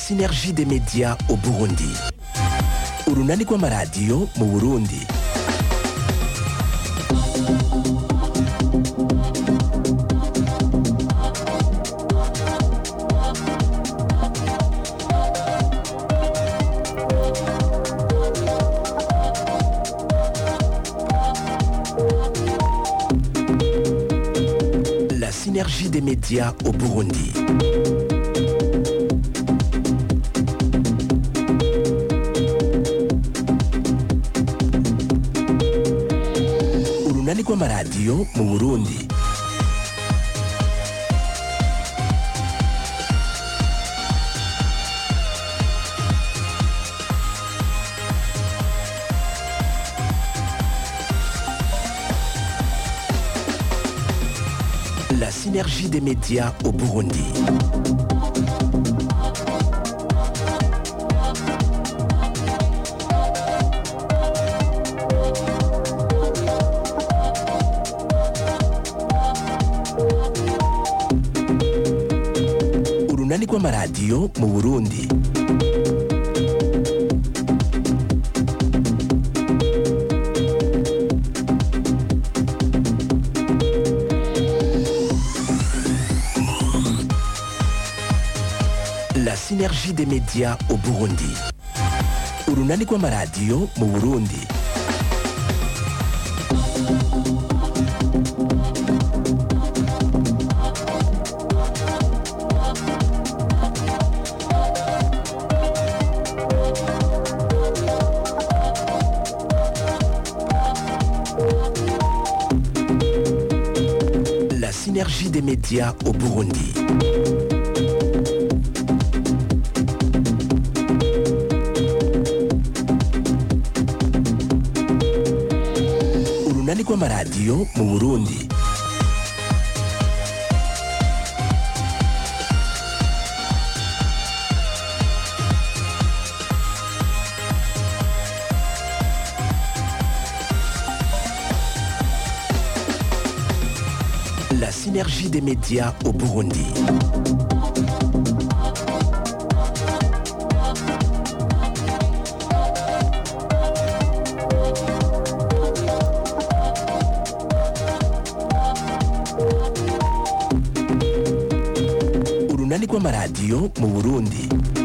synergie des médias au burundi urunani rw'amaradiyo mu burundi La synergie des médias au Burundi. Urunani rw'amaradiyo mu Burundi. La synergie des médias au Burundi. Urunani rw'amaradiyo mu Burundi. La synergie des médias au Burundi. Urunani rw'amaradiyo mu Burundi. La synergie des médias au Burundi. Urunani rw'amaradiyo mu Burundi. La synergie des médias au Burundi. Urunani rw'amaradiyo mu Burundi.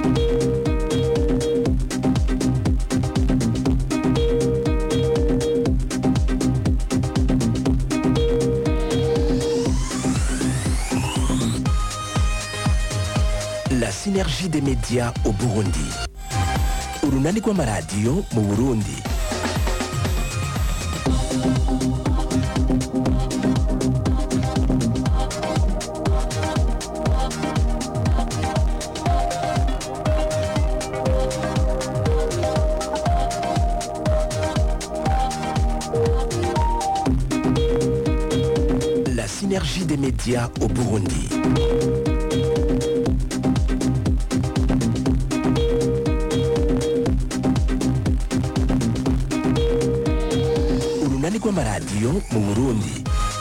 La synergie des médias au Burundi. Urunani rw'amaradiyo mu Burundi. La synergie des médias au Burundi. Urunani rw'amaradiyo mu Burundi.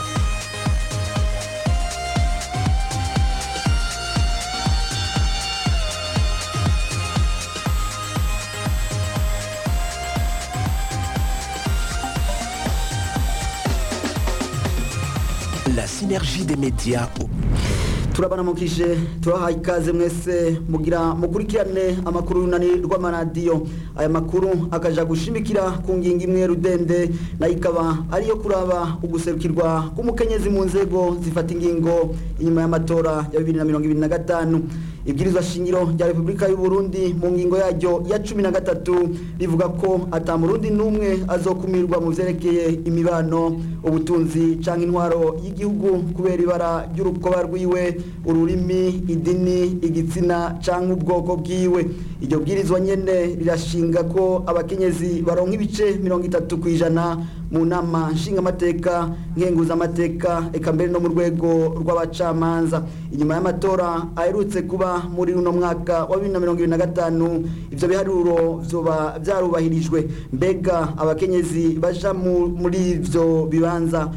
La synergie des médias au turabanamukije turahaye ikaze mwese mugira mukurikirane amakuru y'unani rw'amaradiyo aya makuru akaja gushimikira ku ngingo imwe rudende nayo ikaba ariyo kuraba uguserukirwa k'umukenyezi mu nzego zifata ingingo inyuma y'amatora ya bibiri na mirongo ibiri na gatanu ibwirizwa shingiro rya repubulika y'u Burundi mu ngingo yaryo ya cumi na gatatu rivuga ko ata murundi n'umwe azokumirwa mu vyerekeye imibano ubutunzi canke intwaro y'igihugu kubera ibara ry'urukoba rwiwe ururimi idini igitsina canke ubwoko bwiwe iryo bwirizwa nyene rirashinga ko abakenyezi baronka ibice mirongo itatu kw'ijana mu nama nshingamateka nkenguzamateka eka mbere no mu rwego rw'abacamanza inyuma y'amatora aherutse kuba muri uno mwaka wa bibiri na mirongo ibiri na gatanu ivyo biharuro vyoba vyarubahirijwe mbega abakenyezi baja mu- muri ivyo bibanza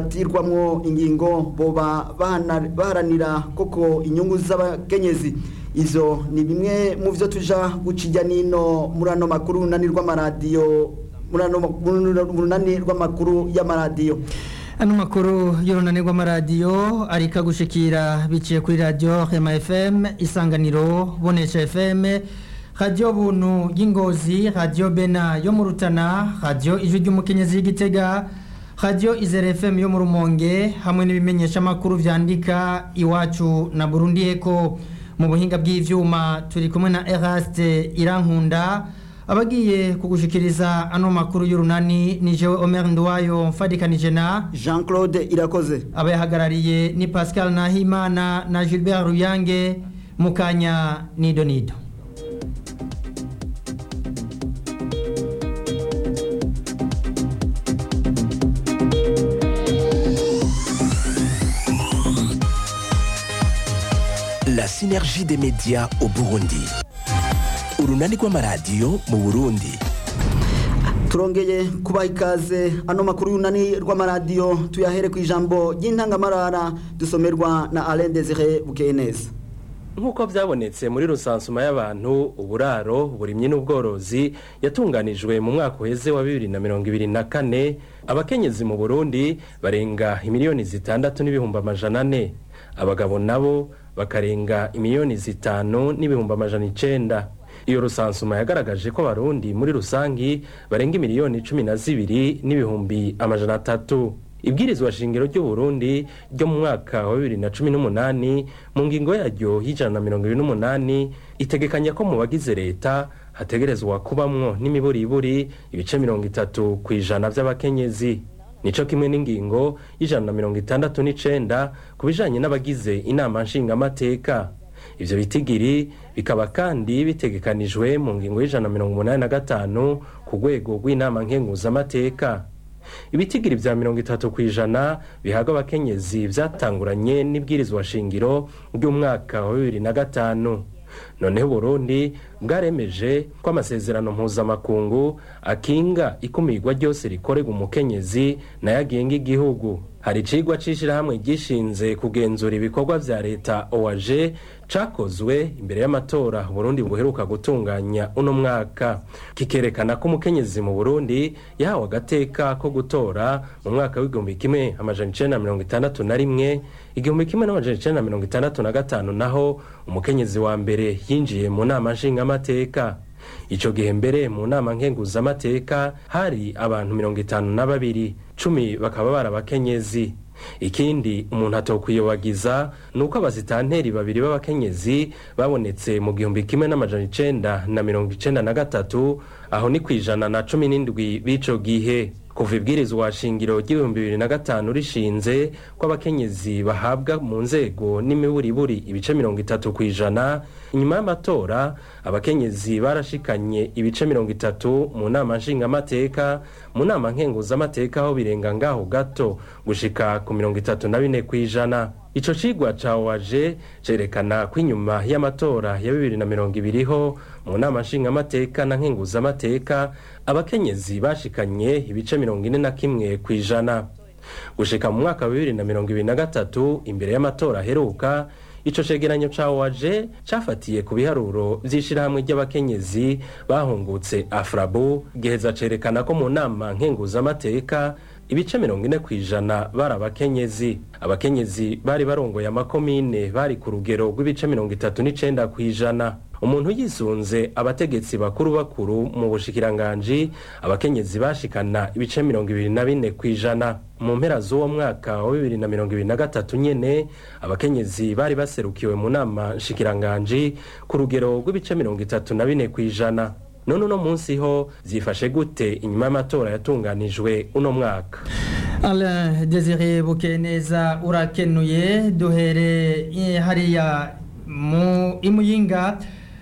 bifatirwamwo ingingo boba bahana- baharanira koko inyungu z'abakenyezi ivyo ni bimwe mu vyo tuja gucijya nino muri ano makuru runani rw'amaradiyo muri ano mu runani rw'amakuru y'amaradiyo ano makuru y'urunani rw'amaradiyo ariko gushikira biciye kuri radiyo rema fm isanganiro bonesha fm radiyo buntu y'ingozi radiyo bena yo mu rutana radiyo ijwi ry'umukenyezi y'igitega radiyo izere fm yo mu rumonge hamwe n'ibimenyesha amakuru vyandika iwacu na burundi eko mu buhinga bw'ivyuma turi kumwe na eraste irankunda abagiye kugushikiriza ano makuru y'urunani ni jewe omer nduwayo mfadikanije na jean claude irakoze abayahagarariye ni pascal nahimana na gilbert ruyange mukanya nido nido La synergie des médias au Burundi. Urunani rw'amaradiyo mu Burundi. turongeye kubaha ikaze ano makuru y'unani rw'amaradiyo tuyahere ku ijambo ry'intangamarara dusomerwa na alain desire bukeye neza nk'uko byabonetse muri rusansuma y'abantu uburaro burimyi n'ubworozi yatunganijwe mu mwaka uheze wa bibiri na mirongo ibiri na kane abakenyezi mu burundi barenga imiliyoni zitandatu n'ibihumbi amajana ane abagabo nabo bakarenga imiliyoni zitanu n'ibihumbi amajana icenda iyo rusansuma yagaragaje ko abarundi muri rusangi barenga imiliyoni cumi na zibiri n'ibihumbi amajana atatu ibwirizwa shingiro ry'uburundi ryo mu mwaka wa bibiri na cumi n'umunani mu ngingo yaryo y'ijana na mirongo ibiri n'umunani itegekanya ko mu bagize leta hategerezwa kubamwo n'imiburiburi ibice mirongo itatu ku ijana vy'abakenyezi nico kimwe n'ingingo y'ijana na mirongo itandatu n'icenda ku bijanye n'abagize inama nshingamateka ivyo bitigiri bikaba kandi bitegekanijwe mu ngingo y'ijana na mirongo umunani na gatanu ku rwego rw'inama nkenguzamateka ibitigiri vya mirongo itatu ku ijana bihabwa abakenyezi vyatanguranye n'ibwirizwa shingiro ry'umwaka wa bibiri na gatanu noneho uburundi bwaremeje ko amasezerano mpuzamakungu akinga ikumirwa ryose rikorerwa umukenyezi nayo agenga igihugu hari icigwa c'ishirahamwe gishinze kugenzura ibikorwa vya leta oag cakozwe imbere y'amatora burundi buheruka gutunganya uno mwaka kikerekana ko umukenyezi mu burundi yahawe agateka ko gutora mu mwaka w'igihumbi kimwe amajana icenda na mirongo itandatu na rimwe igihumbi kimwe n'amajana icenda na mirongo itandatu na gatanu naho umukenyezi wa mbere yinjiye mu nama nshingamateka ico gihe mbere mu nama nkenguzamateka hari abantu mirongo itanu na babiri cumi bakaba bari abakenyezi ikindi umuntu atokwiyobagiza ni uko abazitanteri babiri b'abakenyezi babonetse mu gihumbi kimwe n'amajana icenda na mirongo icenda na gatatu aho ni kw'ijana na cumi n'indwi b'ico gihe kuva ibwirizwa shingiro ry'ibihumbi bibiri na gatanu rishinze ko abakenyezi bahabwa mu nzego n'imiburiburi ibice mirongo itatu ku ijana inyuma y'amatora abakenyezi barashikanye ibice mirongo itatu mu nama nshingamateka mu nama nkenguzamateka aho birenga ngaho gato gushika ku mirongo itatu na bine ku ijana ico cigwa ca waje cerekana ko inyuma y'amatora ya bibiri na mirongo ibiriho mu nama nshingamateka na nkenguzamateka abakenyezi bashikanye ibice mirongo ine na kimwe ku ijana gushika mu mwaka wa bibiri na mirongo ibiri na gatatu imbere y'amatora aheruka ico cegeranyo ca waje cafatiye ku biharuro vy'ishirahamwe ry'abakenyezi bahungutse afrabu giheza cerekana ko mu nama nkenguzamateka ibice mirongo ine ku ijana bari abakenyezi abakenyezi bari barongoye amakomine bari ku rugero rw'ibice mirongo itatu n'icenda ku ijana umuntu yisunze abategetsi bakuru bakuru mu bushikiranganji abakenyezi bashikana ibice mirongo ibiri na bine ku ijana mu mpera z'uwo mwaka wa bibiri na mirongo ibiri na gatatu nyene abakenyezi bari baserukiwe mu nama nshikiranganji ku rugero rw'ibice mirongo itatu na bine ku ijana none uno munsi ho zifashe gute inyuma y'amatora yatunganijwe uno mwaka Alain Desire Bukeneza urakenuye duhere eh, hariya mu imuyinga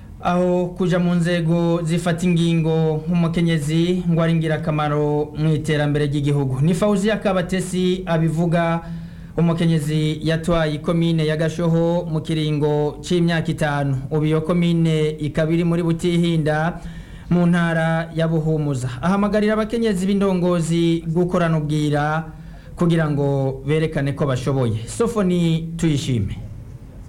aho kuja mu nzego zifata ingingo nk'umukenyezi ngo ari ingirakamaro mu iterambere ry'igihugu ni Fauziya Kabatesi abivuga umukenyezi yatwaye ikomine ya Gashoho mu kiringo c'imyaka itanu ubu iyo komine ikaba iri muri Butihinda mu ntara ya Buhumuza ahamagarira abakenyezi b'indongozi gukorana ubwira kugira ngo berekane ko bashoboye Sofoni tuyishime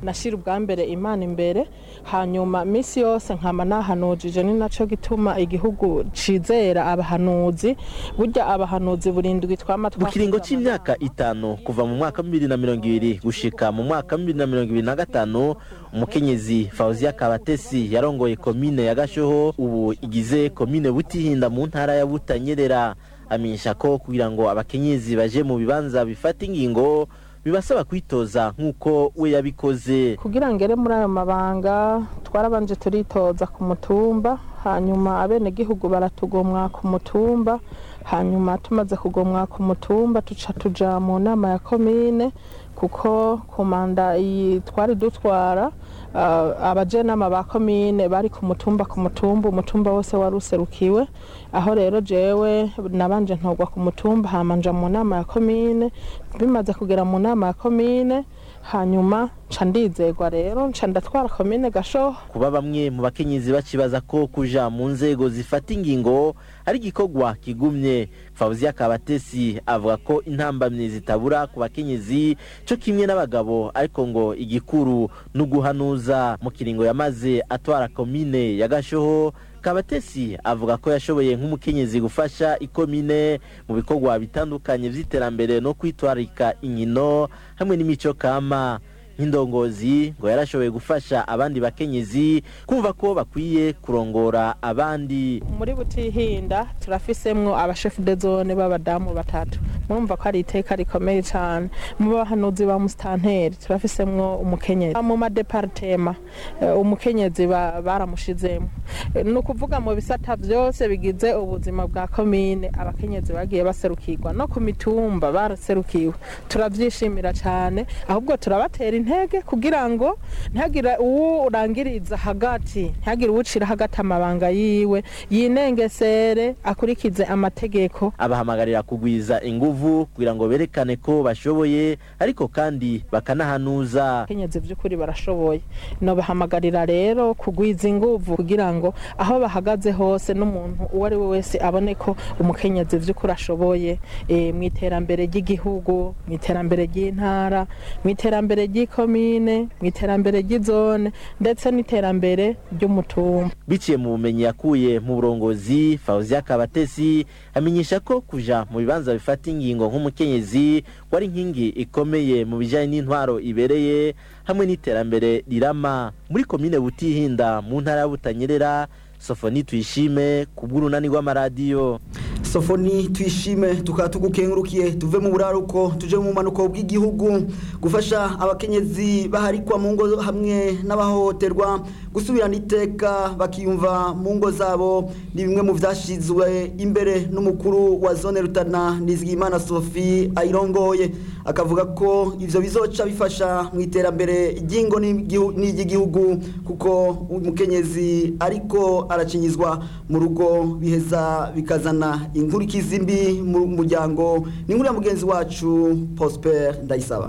nashira ubwa mbere imana imbere hanyuma minsi yose nkama nahanujije ni naco gituma igihugu cizera abahanuzi burya abahanuzi burindwi twama mu kiringo c'imyaka itanu kuva mu mwaka wa bibiri na mirongo ibiri gushika mu mwaka wa bibiri na mirongo ibiri na gatanu umukenyezi fawuziya kabatesi yarongoye komine ya gashoho ubu igize komine butihinda mu ntara ya butanyerera amenyesha ko kugira ngo abakenyezi baje mu bibanza bifata ingingo bibasaba kwitoza nk'uko we yabikoze kugira ngere muri ayo mabanga twarabanje turitoza ku mutumba hanyuma abenegihugu baratugomwa ku mutumba hanyuma tumaze kugomwa ku mutumba tuca tuja mu nama ya komine kuko ku manda iyi twari dutwara uh, abajenama ba komine bari ku mutumba ku mutumba umutumba wose wari userukiwe aho rero jewe nabanje ntogwa ku mutumba hamanja mu nama ya komine bimaze kugera mu nama ya komine hanyuma nca ndizegwa rero nca ndatwara komine gashoho kuba bamwe mu bakenyezi bacibaza ko kuja mu nzego zifata ingingo ari igikorwa kigumye fawuziya kabatesi avuga ko intambamyi zitabura ku bakenyezi co kimwe n'abagabo ariko ngo igikuru ni uguhanuza mu kiringo yamaze atwara komine ya gashoho kabatesi avuga ko yashoboye nk'umukenyezi gufasha ikomine mu bikorwa bitandukanye vy'iterambere no kwitwarika inkino hamwe n'imico kama nk'indongozi ngo yarashoboye gufasha abandi bakenyezi kumva ko bakwiye kurongora abandi muri butihinda turafisemwo abashefu de zone b'abadamu batatu murumva ko ari iteka rikomeye cyane mu bahanuzi ba musitanteri turafisemwo umukenyezi mu madeparitema eh, umukenyezi ba- baramushizemo Eh, ni ukuvuga mu bisata byose bigize ubuzima bwa komine abakenyezi bagiye baserukirwa no ku mitumba baraserukiwe turabyishimira cyane ahubwo turabatera intege kugira ngo ntihagire uwo urangiriza hagati ntihagire uwucira hagati amabanga yiwe yinengesere akurikize amategeko abahamagarira kugwiza inguvu kugira ngo berekane ko bashoboye ariko kandi bakanahanuza abakenyezi by'ukuri barashoboye nobahamagarira rero kugwiza inguvu kugira ngo aho bahagaze hose n'umuntu uwo ari we wese abone ko umukenyezi by'ukuri ashoboye eh, mu iterambere ry'igihugu mu iterambere ry'intara mu iterambere ry'ikomine mu iterambere ry'izone ndetse n'iterambere ry'umutumba biciye mu bumenyi yakuye mu burongozi fawuziya kabatesi amenyesha ko kuja mu bibanza bifata ingingo nk'umukenyezi wari inkingi ikomeye mu bijanye n'intwaro ibereye hamwe n'iterambere rirama muri komine butihinda mu ntara ya butanyerera sofoni tuyishime ku bw'urunani rw'amaradiyo sofoni twishime tukaba tugukengurukiye tuve mu buraruko tuje mu manuko bw'igihugu gufasha abakenyezi baharikwa mu ngo hamwe n'abahohoterwa gusubirana iteka bakiyumva mu ngo zabo ni bimwe mu byashyizwe imbere n'umukuru wa zone rutana nizigimana sophie ayirongoye akavuga ko ibyo bizoca bifasha mu iterambere ry'ingo n'igihu- n'iry'igihugu kuko umukenyezi ariko aracinyizwa mu rugo biheza bikazana inkurikizi mbi mu muryango ni inkuru ya mugenzi wacu prosper ndayisaba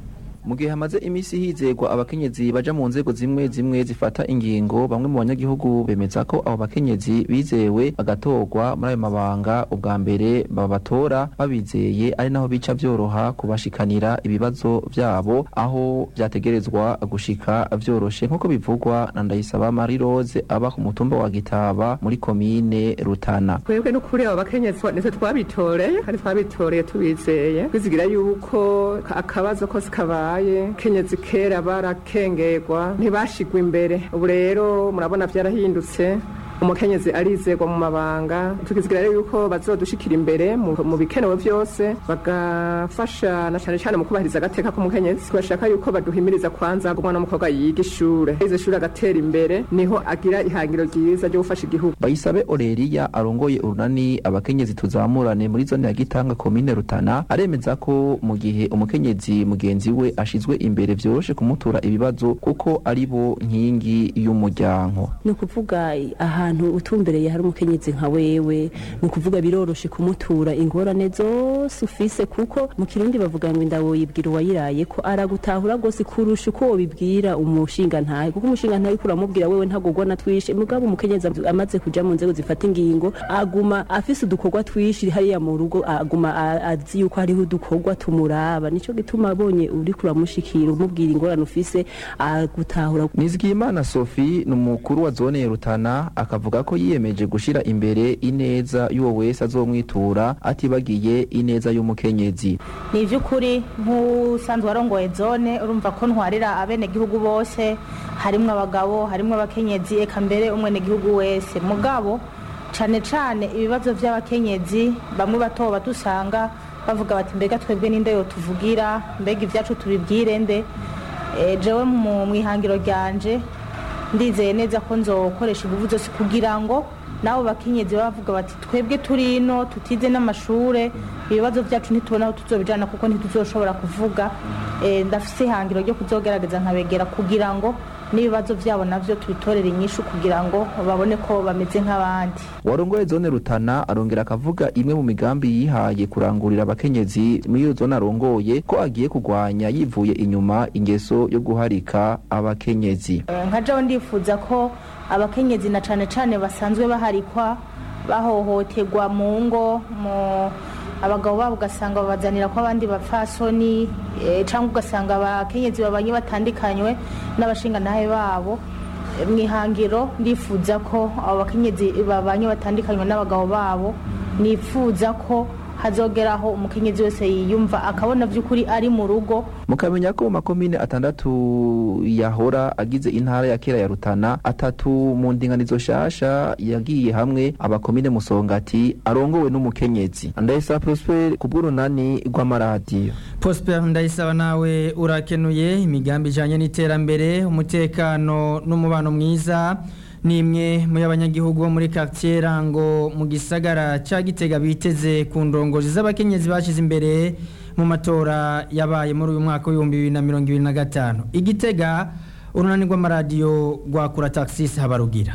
mu gihe hamaze iminsi hizegwa abakenyezi baja mu nzego zimwe zimwe zifata ingingo bamwe mu banyagihugu bemeza ko abo bakenyezi bizewe bagatorwa muri ayo mabanga ubwa mbere babatora babizeye ari naho bica vyoroha kubashikanira ibibazo vyabo aho vyategerezwa gushika vyoroshe nk'uko bivugwa na ndayisaba marie rose aba ku mutumba wa gitaba muri komine rutana twebwe n'ukuri abo bakenyezi nitwe twabitoreye kandi twabitoreye tubizeye twizigira yuko akabazo kose kabaye kenyezi kera barakengerwa ntibashigwa imbere ubu rero murabona vyarahindutse umukenyezi arizegwa mu mabanga tukizigira rero yuko bazodushikira imbere mu mu bikenewe vyose bagafasha na cane cane mu kubahiriza agateka k'umukenyezi tubashaka yuko baduhimiriza kwanza ngo umwana w'umukobwa yiga ishure yize ishure agatera imbere niho agira ihangiro ryiza ryo gufasha igihugu bayisabe oreriya arongoye urunani abakenyezi tuzamurane muri zone ya gitanga komine rutana aremeza ko mu gihe umukenyezi mugenzi we ashizwe imbere vyoroshe kumutura ibibazo kuko ari bo nkingi y'umuryango ni ukuvuga ahantu ahantu utumbereye hari umukenyezi nka wewe ni ukuvuga biroroshe kumutura ingorane zose ufise kuko mu kirundi bavuga ngo indabo yibwira uwayiraye ko aragutahura rwose kurusha uko wobibwira umushinga ntahe kuko umushinga ntahe uriko uramubwira wewe ntagogwa na twishe mugabo umukenyezi amaze kuja mu nzego zifata ingingo aguma afise udukorwa twishi hariya mu rugo aguma a- azi yuko hariho udukorwa tumuraba nico gituma abonye uriko uramushikira umubwira ingorane ufise agutahura nizigiyimana sophie ni umukuru wa zone ya rutana akavuga ko yiyemeje gushyira imbere ineza y'uwo wese azomwitura atibagiye ineza y'umukenyezi ni iby'ukuri nk'usanzwe warongoye zone urumva ko ntwarira abenegihugu bose harimwo abagabo harimwo abakenyezi eka mbere umwenegihugu wese mugabo cyane cyane ibibazo by'abakenyezi bamwe bato badusanga bavuga bati mbega twebwe n'inde yo tuvugira mbega ibyacu tubibwire nde Eh, jewe mu mu ihangiro ryanje ndizeye neza ko nzokoresha ingufu zose kugira ngo nabo bakenyezi baba bavuga bati twebwe turi ino tutize n'amashure ibibazo byacu ntitubona aho tuzobijana kuko ntituzoshobora kuvuga Eh, ndafise ihangiro ryo kuzogerageza nkabegera kugira ngo n'ibibazo byabo navyo tubitorere inyishu kugira ngo babone ko bameze nk'abandi warongoye zone rutana arongera akavuga imwe mu migambi yihaye kurangurira abakenyezi muri iyo zone arongoye ko agiye kurwanya yivuye inyuma ingeso yo guharika abakenyezi Eh, nka jaho ndifuza ko abakenyezi na cane cane basanzwe baharikwa bahohoterwa mu ngo mu abagabo babo ugasanga babazanira ko abandi bapfasoni eh, cyangwa ugasanga abakenyezi babanye batandikanywe n'abashingantahe babo Eh, mu ihangiro ndifuza ko abo bakenyezi babanye batandikanywe n'abagabo babo nifuza ko hazogeraho umukenyezi wese yiyumva akabona by'ukuri ari mu rugo mukamenya ko mu makomine atandatu yahora agize intara ya kera ya rutana atatu mu ndinganizo shasha yagiye hamwe abakomine musongati arongowe n'umukenyezi ndayisa prosper ku bw'urunani rw'amaradiyo Prosper ndayisaba nawe urakenuye imigambi ijanye n'iterambere umutekano n'umubano mwiza ni imwe mu y'abanyagihugu bo muri quartier Rango mu gisagara ca Gitega biteze ku ndongozi z'abakenyezi bashize imbere mu matora yabaye muri uyu mwaka w'ibihumbi bibiri na mirongo ibiri na gatanu igitega urunani rw'amaradiyo rwakura taxis habarugira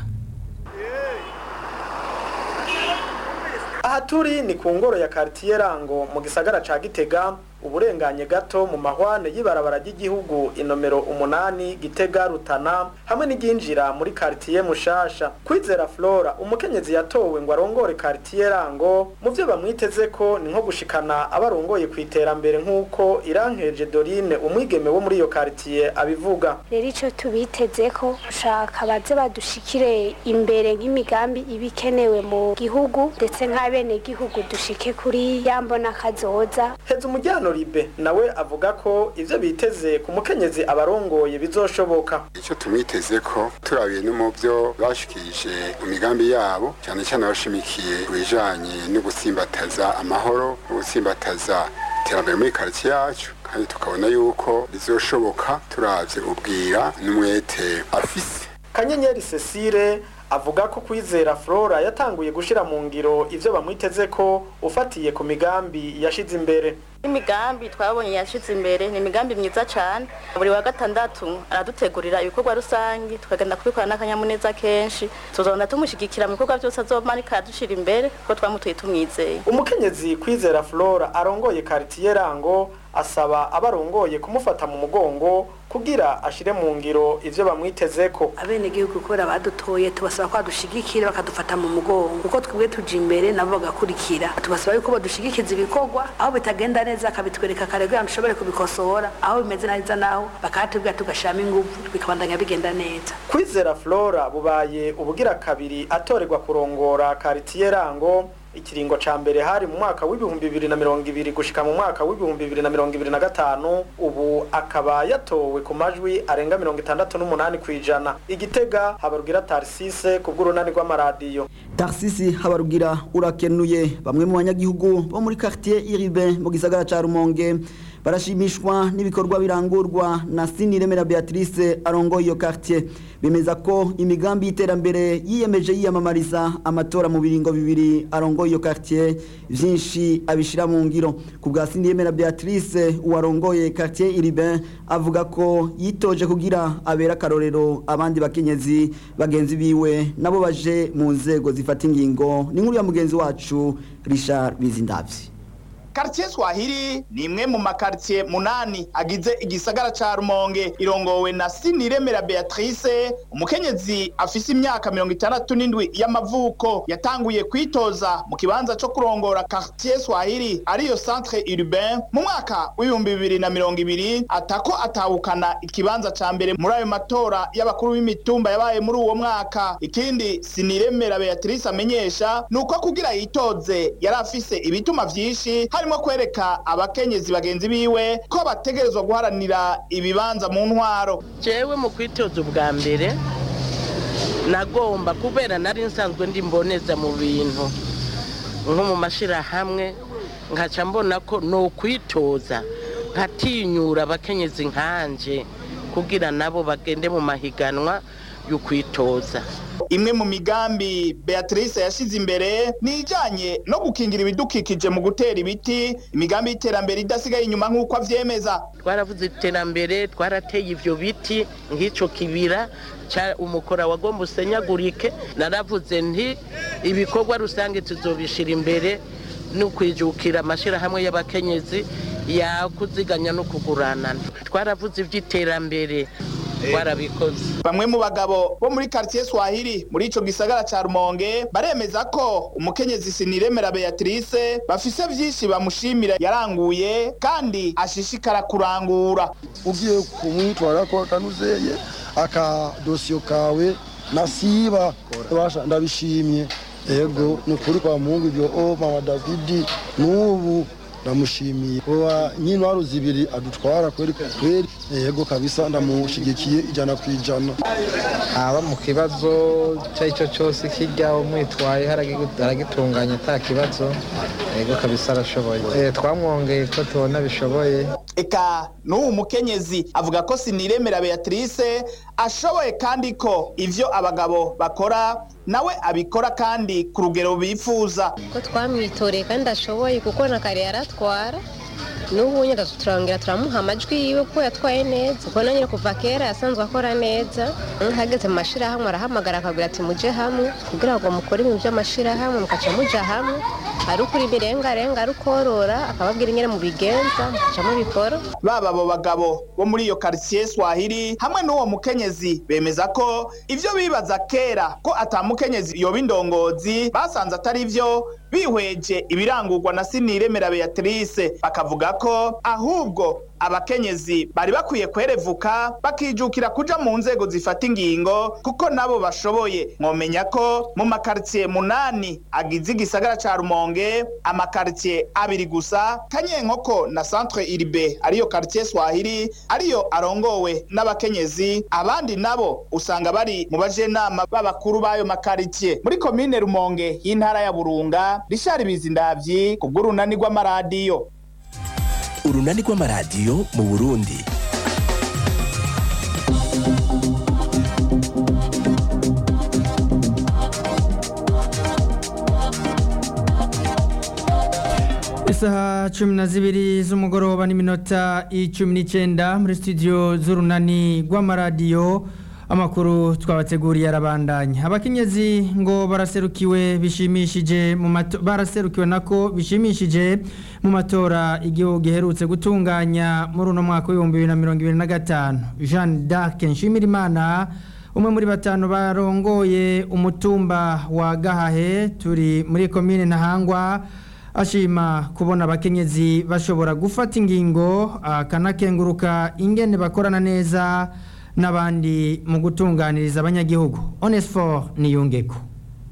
aha turi ni ku ngoro ya karitiye rango mu gisagara ca gitega uburenganye gato mu mahwane y'ibarabara ry'igihugu inomero umunani gitega rutana hamwe n'iryinjira muri karitiye mushasha kwizera flora umukenyezi yatowe ngo arongore karitiye rango mu vyo bamwiteze ko ni nko gushikana abarongoye ku iterambere nk'uko irankeje dorine umwigeme wo muri iyo karitiye abivuga rero icyo tubiteze ko ushaka baze badushikire imbere nk'imigambi iba ikenewe mu gihugu ndetse nk'abenegihugu dushike kuri ya mbona kazoza heza umujyano ribe nawe avuga ko ivyo biteze ku mukenyezi abarongoye bizoshoboka icyo tumwiteze ko turabiye no mu byo bashikirije mu migambi yabo cyane cyane bashimikiye ku bijanye no gutsimbataza amahoro no gutsimbataza iterambere muri karitsiye yacu kandi tukabona yuko bizoshoboka turavye ubwira n'umwete afise kanyenyeri cecile avuga ko kwizera flora yatanguye gushira mu ngiro ivyo bamwiteze ko ufatiye ku migambi yashize imbere imigambi twabonye yashize imbere ni imigambi myiza cyane buri wa gatandatu aradutegurira ibikorwa rusange tukagenda kubikora n'akanyamuneza kenshi tuzona tumushyigikira mu bikorwa byose azomarika adushira imbere kuko twamutuye tumwizeye umukenyezi kwizera flora arongoye karitiye rango asaba abarongoye kumufata mu mugongo kugira ashire mu ngiro ivyo bamwitezeko abenegihugu kubera badutoye tubasaba ko badushigikira bakadufata mu mugongo kuko twebwe tuja imbere nabo bagakurikira tubasaba yuko badushigikiza ibikorwa aho bitagenda neza akabitwereka kare kugira ngo dushobore kubikosora aho bimeze neza naho bakahatubwira tugashiramo inguvu bikabandanya bigenda neza kwizera flora bubaye ubugira kabiri atorerwa kurongora karitiye rango ikiringo ca mbere hari mu mwaka w'ibihumbi bibiri na mirongo ibiri gushika mu mwaka w'ibihumbi bibiri na mirongo ibiri na gatanu ubu akaba yatowe ku majwi arenga mirongo itandatu n'umunani kw'ijana igitega habarugira tarisise ku bw'urunani rw'amaradiyo tarisisi habarugira urakenuye bamwe mu banyagihugu bo muri quartier iribe mu gisagara ca rumonge barashimishwa n'ibikorwa birangurwa na siniremera beatrice arongoye iyo quartier bemeza ko imigambi y'iterambere yiyemeje yiyamamariza amatora mu biringo bibiri arongoye iyo quartier vyinshi abishira mu ngiro ku bwa siniremera beatrice uwarongoye quartier iriben avuga ko yitoje kugira abera akarorero abandi bakenyezi bagenzi biwe nabo baje mu nzego zifata ingingo ni nkuru ya mugenzi wacu richard bizindavyi Quartier Swahili ni imwe mu makartier munani agize igisagara ca Rumonge irongowe na Siniremera Beatrice umukenyezi afise imyaka mirongo itandatu n'indwi y'amavuko yatanguye kwitoza mu kibanza co kurongora Quartier Swahili ariyo centre urbain mu mwaka w'ibihumbi bibiri na mirongo ibiri atako atahukana ikibanza ca mbere muri ayo matora y'abakuru b'imitumba yabaye muri uwo mwaka ikindi Siniremera Beatrice amenyesha nuko kugira yitoze yari afise ibituma vyinshi harimo kwereka abakenyezi bagenzi biwe ko bategerezwa guharanira ibibanza mu ntwaro jewe mu kwitoza ubwa mbere nagomba kubera nari nsanzwe ndi mboneza mu bintu nko mu mashirahamwe nkaca mbona ko ni ukwitoza nkatinyura abakenyezi nkanje kugira nabo bagende mu mahiganwa yo kwitoza imwe mu migambi beatrice yashize imbere ni ijanye no gukingira ibidukikije mu gutera ibiti imigambi y'iterambere idasigaye inyuma nk'uko avyemeza twaravuze iterambere twarateye ivyo biti nk'ico kibira ca umukora wagomba usenyagurike naravuze nti ibikorwa rusange tuzobishira imbere no kwijukira amashirahamwe y'abakenyezi yakuziganya no kuguranana twaravuze ivy'iterambere twarabikoze bamwe mu bagabo bo muri quartier Swahili muri ico gisagara ca Rumonge baremeza ko umukenyezi Siniremera Beatrice bafise vyinshi bamushimira yaranguye kandi ashishikara kurangura ugiye kumwitwara ko kanuzeye aka dosiyo kawe nasiba basha ndabishimye ego ni ukuri kwa mungu ibyo o mama davidi n'ubu ndamushimiye uwa nyintwaro zibiri adutwara kweri kweri yego kabisa ndamushigikiye ijana ku ijana aba mu kibazo icyo ari cyo cyose kijya umwitwaye aragitunganya ata kibazo yego kabisa arashoboye twamwongeye ko tubona bishoboye eka n'ubu mukenyezi avuga ko siniremera beatrice ashoboye kandi ko ivyo abagabo bakora nawe abikora kandi ku rugero bifuza ko twamwitoreye kandi ashoboye kuko na kare yaratwara n'ubu nyine turangira turamuha amajwi yiwe ko yatwaye neza kuko na nyine kuva kera yasanzwe akora neza hageze mu mashyirahamwe arahamagara akabwira ati mujye hamwe kugira ngo mukore ibintu by'amashyirahamwe mukaca mujya hamwe ari ukuri imirengarenga ari ukorora akababwira ingene mu bigenza mukaca mubikora baba abo bagabo bo muri iyo quartier Swahili hamwe n'uwo mukenyezi bemeza ko ivyo bibaza kera ko atamukenyezi yoba indongozi basanze atari vyo bihweje ibirangurwa na Siniremera Beatrice bakavuga ko ahubwo abakenyezi bari bakwiye kwerevuka bakijukira kuja mu nzego zifata ingingo kuko nabo bashoboye mwomenya ko mu makaritiye munani agize igisagara ca rumonge amakaritiye abiri gusa kanyenkoko na centre iribe ariyo karitiye swahili ariyo arongowe n'abakenyezi abandi nabo usanga bari mu bajenama b'abakuru b'ayo makaritiye muri komine rumonge y'intara ya burunga rishari bizindavyi ku bw'urunani rw'amaradiyo urunani rw'amaradiyo mu burundi isaha cumi na zibiri z'umugoroba n'iminota icumi n'icyenda muri studio z'urunani rw'amaradiyo amakuru twabateguriye arabandanya abakenyezi ngo baraserukiwe bishimishije mu baraserukiwe nako bishimishije mu matora igihugu giherutse gutunganya muri uno mwaka w'ibihumbi bibiri na mirongo ibiri na gatanu jean d'arc nshimirimana umwe muri batanu barongoye umutumba wa gahahe turi muri komine ntahangwa ashima kubona abakenyezi bashobora gufata ingingo akanakenguruka ingene bakorana neza n'abandi mu gutunganiriza abanyagihugu onesiforo niyungeko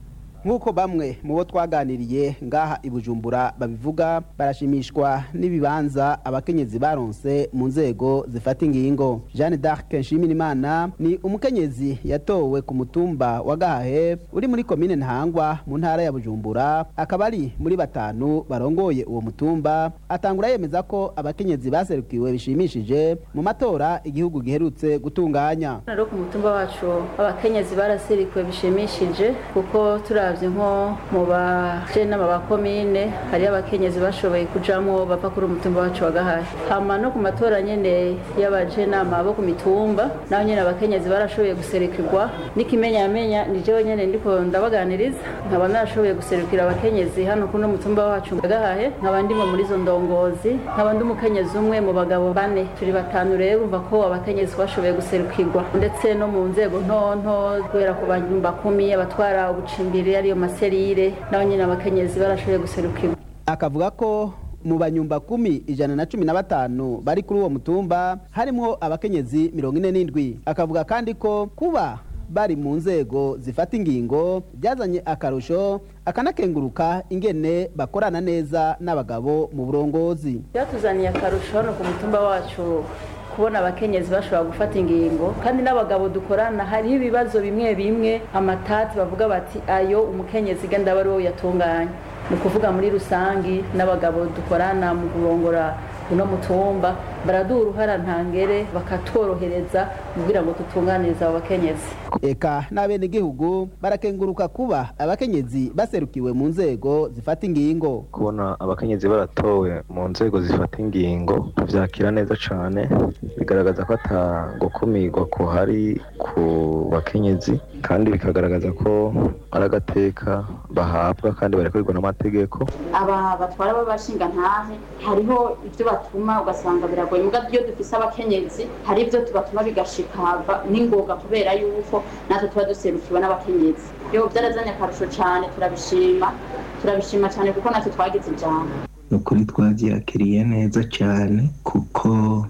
nk'uko bamwe mu bo twaganiriye ngaha i bujumbura babivuga barashimishwa n'ibibanza abakenyezi baronse mu nzego zifata ingingo jeanne d'arc nshimirimana ni umukenyezi yatowe ku mutumba wa gahahe uri muri komine ntahangwa mu ntara ya bujumbura akaba ari muri batanu barongoye uwo mutumba atangura yemeza ko abakenyezi baserukiwe bishimishije mu matora igihugu giherutse gutunganya rero ku mutumba wacu abakenyezi barasirikiwe bishimishije kuko turavye nko mu bajenama ba komine hariyo abakenyezi bashoboye kujamwo bava kuri umutumba wacu wa gahahe hama no ku matora nyene y'abajenama bo ku mitumba naho nyene abakenyezi barashoboye guserukirwa n'ikimenyamenya ni jewe nyene ndiko ndabaganiriza nkaba narashoboye guserukira abakenyezi hano kuno mutumba wacu wa gahahe nkaba ndimo muri izo ndongozi nkaba ndi umukenyezi umwe mu bagabo bane turi batanu rero urumva ko abakenyezi bashoboye guserukirwa ndetse no mu nzego ntonto guhera ku banyumba kumi abatwara ubucimbiri ariyo maserire nabo nyine abakenyezi barashoboye guserukirwa akavuga ko mu banyumba kumi ijana na cumi na batanu bari kuri uwo mutumba harimo abakenyezi mirongo ine n'indwi akavuga kandi ko kuba bari mu nzego zifata ingingo byazanye akarusho akanakenguruka ingene bakorana neza n'abagabo mu burongozi byatuzaniye akarusho hano ku mutumba wacu kubona abakenyezi bashobora gufata ingingo kandi n'abagabo dukorana hariho ibibazo bimwe bimwe amatati bavuga bati ayo umukenyezi genda aba ari wowe yatunganya ni ukuvuga muri rusangi n'abagabo dukorana mu kurongora uno mutumba baraduha uruhara ntangere bakatworohereza kugira ngo tutunganirize abo bakenyezi eka n'abenegihugu barakenguruka kuba abakenyezi baserukiwe mu nzego zifata ingingo kubona abakenyezi baratowe mu nzego zifata ingingo tuvyakira neza cane bigaragaza ko ata gukumirwa kuhari ku bakenyezi kandi bikagaragaza ko ari agateka bahabwa kandi barekurwa n'amategeko aba batwara b'abashinga ntahe hariho ibyo batuma ugasanga biragoye muga iyo dufise abakenyezi hari ibyo tubatuma bigashika n'ingoga kubera yuko natwe tuba duserukiwe n'abakenyezi yo byarazanye akarusho cyane turabishima turabishima cyane kuko natwe twagize ijambo ni ukuri twabyakiriye neza cyane kuko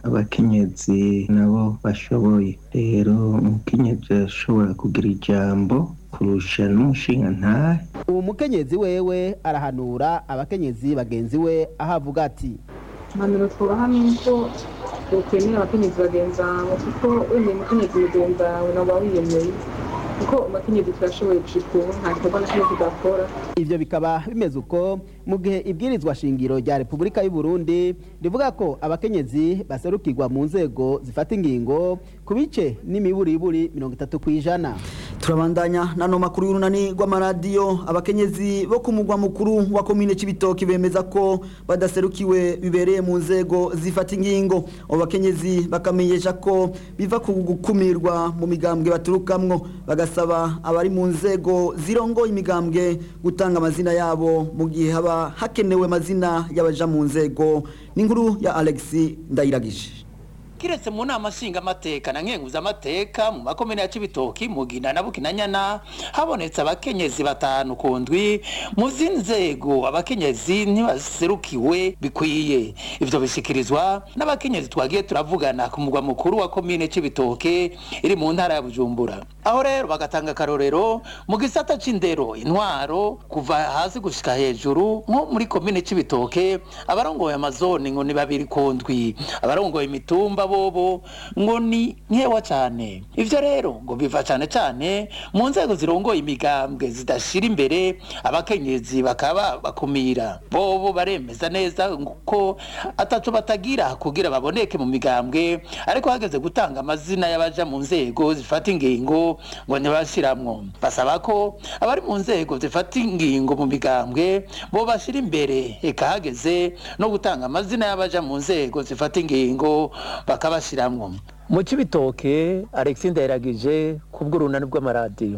abakenyezi nabo bashoboye rero umukenyezi ashobora kugira ijambo kurusha n'umushinga ntahe uwo mukenyezi wewe arahanura abakenyezi bagenzi we aho avuga ati impanuro twubaha ni uko ukwemera abakenyezi bagenzi bawe kuko wemeye umukenyezi mugenzi wawe nawe uba wiyemeye kuko abakenyezi turashoboye gushika ubu nta gikorwa na kimwe tudakora ivyo bikaba bimeze uko mu gihe ibwirizwa shingiro rya repubulika y'u burundi rivuga ko abakenyezi baserukirwa mu nzego zifata ingingo ku bice n'imiburiburi mirongo itatu ku ijana turabandanya nano makuru y'urunani rw'amaradiyo abakenyezi bo ku mugwa mukuru wa komine c'ibitoki bemeza ko badaserukiwe bibereye mu nzego zifata ingingo abo bakenyezi bakamenyesha ko biva ku gukumirwa mu migambwe baturukamwo bagasaba abari mu nzego zirongoye imigambwe gutanga amazina yabo mu gihe haba hakenewe amazina y'abaja mu nzego n'inkuru ya Alexis Ndayiragije kiretse mu nama nshingamateka na nkenguzamateka mu makomine ya cibitoki mugina na bukinanyana habonetse abakenyezi batanu ku ndwi mu z'inzego abakenyezi ntibaserukiwe bikwiye ivyo bishikirizwa n'abakenyezi twagiye turavugana ku mugwa mukuru wa komine cibitoke iri mu ntara ya bujumbura aho rero bagatanga akarorero mu gisata c'indero intwaro kuva hasi gushika hejuru nko muri komine cibitoke abarongoye amazoni ngo ni babiri ku ndwi abarongoye imitumba bobo ngo ni nkewa cyane ivyo rero ngo biva cyane cyane mu nzego zirongoye imigambwe zidashira imbere abakenyezi bakaba bakumira bobo baremeza neza ko atatu batagira kugira baboneke mu migambwe ariko hageze gutanga amazina y'abaja mu nzego zifata ingingo ngo ntibashiramwo basaba ko abari mu nzego zifata ingingo mu migambwe bo bashira imbere eka hageze no gutanga amazina y'abaja mu nzego zifata ingingo bakabashiramwo mu cibitoke alexis ndayiragije kubw'urunani rw'amaradiyo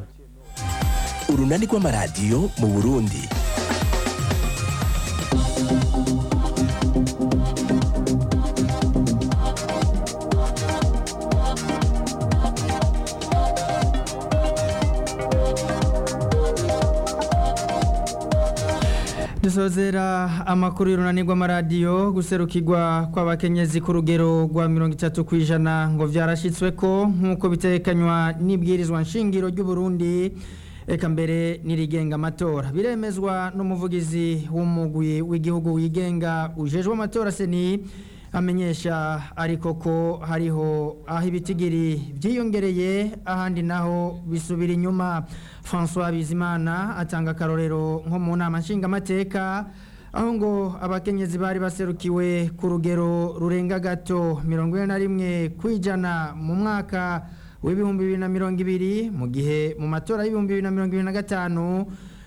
urunani rw'amaradiyo mu burundi dusozera amakuru y'urunani rw'amaradiyo guserukirwa kw'abakenyezi ku rugero rwa mirongo itatu ku ijana ngo byarashyitswe ko nk'uko bitekanywa n'ibwirizwa nshingiro ry'uburundi eka mbere n'irigenga amatora biremezwa n'umuvugizi w'umugwi w'igihugu wigenga ujejwe amatora seni amenyesha ariko ko hariho aho ibitigiri byiyongereye ahandi naho bisubira inyuma francois bizimana atanga akarorero nko mu nama nshingamateka aho ngo abakenyezi bari baserukiwe ku rugero rurenga gato mirongo ine na rimwe ku ijana mu mwaka w'ibihumbi bibiri na mirongo ibiri mu gihe mu matora y'ibihumbi bibiri na mirongo ibiri na gatanu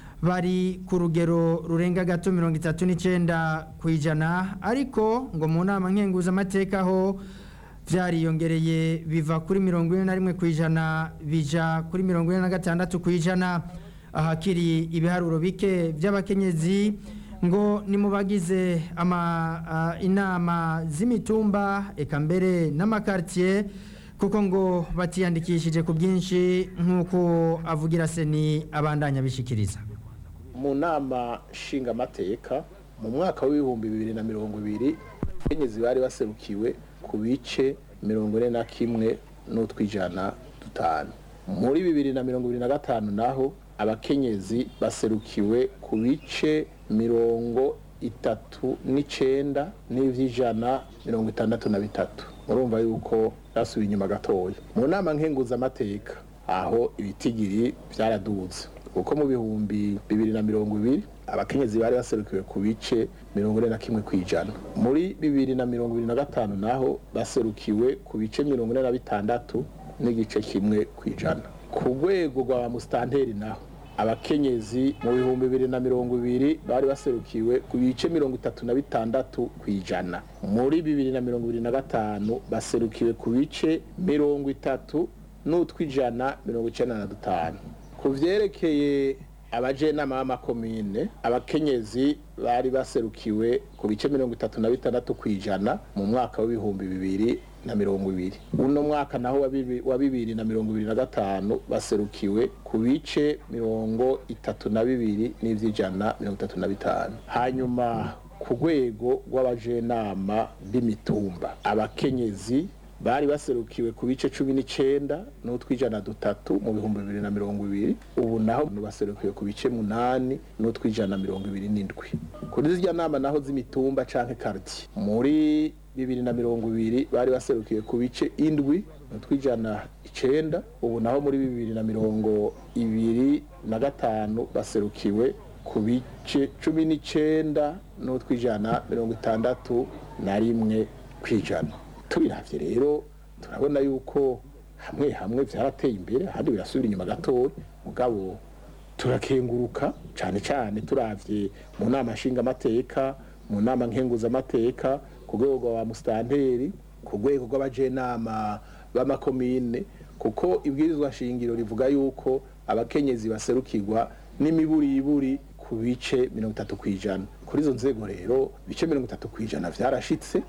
bari ku rugero rurenga gato mirongo itatu n'icyenda ku ijana ariko ngo mu nama nkenguzamateka ho byariyongereye biva kuri mirongo ine na rimwe ku ijana bija kuri mirongo ine na gatandatu ku ijana ahakiri ibiharuro bike by'abakenyezi ngo ni mu bagize ama, uh, inama z'imitumba eka mbere n'amakartier kuko ngo batiyandikishije ku bwinshi nk'uko avugira seni abandanya bishikiriza mu nama nshingamateka mu mwaka w'ibihumbi bibiri na mirongo ibiri abakenyezi bari baserukiwe ku bice mirongo ine na kimwe n'utwijana dutanu muri bibiri na mirongo ibiri na gatanu naho abakenyezi baserukiwe ku bice mirongo itatu n'icenda n'ivy'ijana mirongo itandatu na bitatu murumva yuko byasubiye inyuma gatoya mu nama nkenguzamateka aho ibitigiri byaraduze kuko mu bihumbi bibiri na mirongo ibiri abakenyezi bari baserukiwe ku bice mirongo ine na kimwe ku ijana muri bibiri na mirongo ibiri na gatanu naho baserukiwe ku bice mirongo ine na bitandatu n'igice kimwe ku ijana ku rwego rwa musitanteri naho abakenyezi mu bihumbi bibiri na mirongo ibiri bari baserukiwe ku bice mirongo itatu na bitandatu ku ijana muri bibiri na mirongo ibiri na gatanu baserukiwe ku bice mirongo itatu n'utwijana mirongo icenda na dutanu ku vyerekeye abajenama b'amakomine abakenyezi bari baserukiwe ku bice mirongo itatu na bitandatu ku ijana mu mwaka w'ibihumbi bibiri na mirongo ibiri uno mwaka naho wa bibi- wa bibiri na mirongo ibiri na gatanu baserukiwe ku bice mirongo itatu na bibiri n'ivy'ijana mirongo itatu na bitanu hanyuma ku rwego rw'abajenama b'imitumba abakenyezi bari baserukiwe ku bice cumi n'icenda n'utwijana dutatu mu bihumbi bibiri na mirongo ibiri ubu naho baserukiwe ku bice munani n'utwijana mirongo ibiri n'indwi kuri zirya nama naho z'imitumba canke karti muri bibiri na mirongo ibiri bari baserukiwe ku bice indwi n'utwijana icenda ubu naho muri bibiri na mirongo ibiri na gatanu baserukiwe ku bice cumi n'icenda n'utwijana mirongo itandatu na rimwe kwijana tubiravye rero turabona yuko hamwe hamwe vyarateye imbere ahandi birasubira inyuma gatoya mugabo turakenguruka cane cane turavye mu nama nshingamateka mu nama nkenguzamateka ku rwego rwa musitanteri ku rwego rw'abajenama b'amakomine kuko ibwirizwa shingiro rivuga yuko abakenyezi baserukirwa n'imiburiburi ku bice mirongo itatu ku ijana kuri izo nzego rero ibice mirongo itatu ku ijana vyarashitse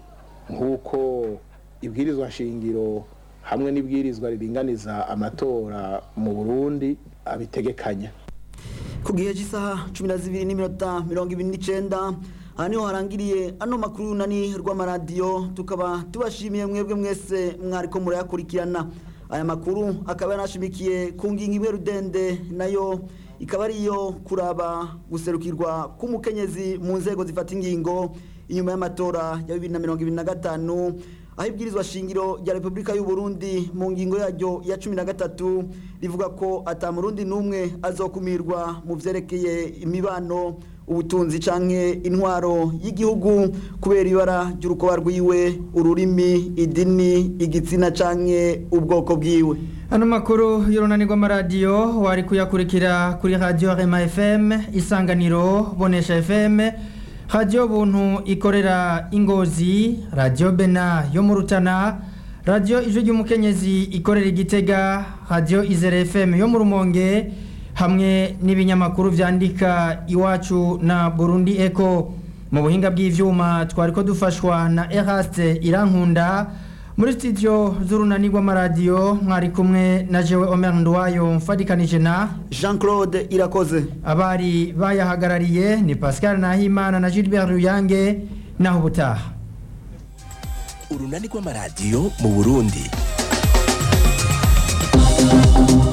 nk'uko ibwirizwa shingiro hamwe n'ibwirizwa riringaniza amatora mu burundi abitegekanya ku gihe cy'isaha cumi na zibiri n'iminota mirongo ibiri n'icyenda aha niho harangiriye ano makuru y'urunani rw'amaradiyo tukaba tubashimiye mwebwe mwese mwariko murayakurikirana aya makuru akaba yanashimikiye ku ngingo imwe rudende nayo ikaba ariyo kuraba guserukirwa k'umukenyezi mu nzego zifata ingingo inyuma y'amatora ya bibiri na mirongo ibiri na gatanu aho ibwirizwa shingiro rya repubulika y'u Burundi mu ngingo yaryo ya cumi na gatatu rivuga ko atamurundi n'umwe azokumirwa mu vyerekeye imibano ubutunzi canke intwaro y'igihugu kubera ibara ry'urukoba rwiwe ururimi idini igitsina canke ubwoko bwiwe ano makuru y'urunani rw'amaradiyo wari kuyakurikira kuri radiyo rema fm isanganiro bonesha fm radiyo buntu ikorera ingozi radiyo bena yo mu rutana radiyo ijwi ry'umukenyezi ikorera igitega radiyo izere fm yo mu rumonge hamwe n'ibinyamakuru byandika iwacu na burundi eko mu buhinga bw'ivyuma twari ko dufashwa na eraste irankunda muri studio z'urunani rw'amaradiyo mwari kumwe na jewe omer ndwayo mfadikanije na jean claude irakoze abari bayahagarariye ni pascal nahimana na gilbert ruyange naho ubutaha urunani rw'amaradiyo mu burundi